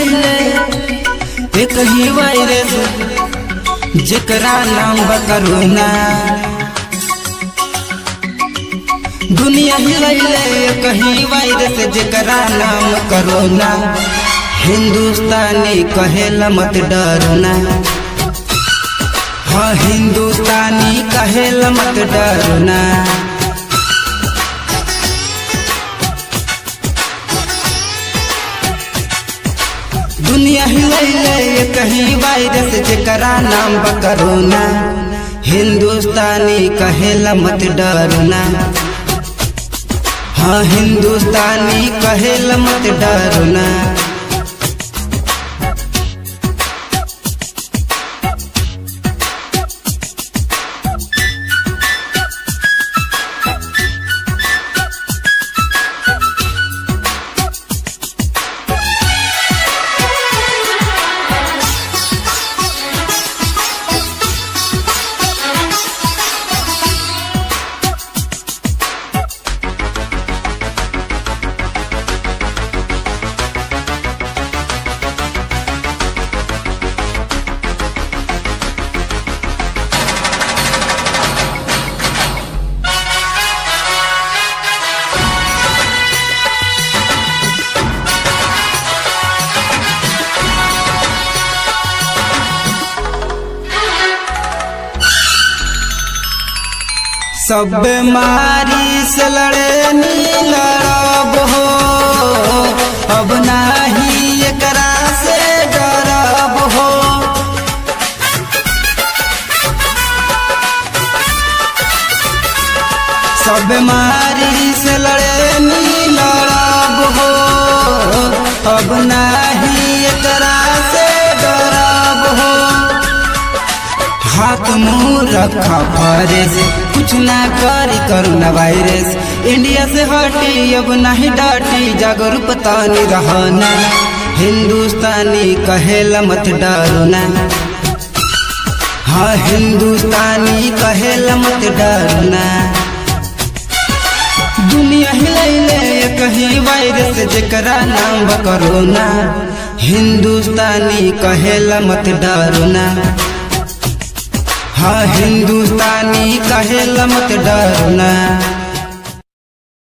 हिलैले एक ही वायरस जेकरा नाम बा करोना दुनिया हिलैले एक ही वायरस जेकरा नाम करोना हिंदुस्तानी कहेला मत डरना हाँ हिंदुस्तानी कहेला मत डरना दुनिया हिलैले कहीं वायरस जेकरा नाम बा करोना हिंदुस्तानी कहेला मत डरना हाँ हिंदुस्तानी कहेला मत डरना सब मारी से लड़े नी लड़ब हो अब नाही एकरा से डरब हो सब मारी से लड़े नी लड़ब हो अब नाही एकरा से डरब हो हाथ मुंह रखा फरेस कुछ ना करी करोना वायरस इंडिया से हटी अब नहीं डाटी जागरूकता नहीं रहना हिंदुस्तानी कहेला मत डरना हाँ हिंदुस्तानी कहेला मत डरना दुनिया हिलैले कहीं वायरस जेकरा नाम बा करोना हिंदुस्तानी कहेला मत डरना हाँ हिंदुस्तानी कहेला मत डरना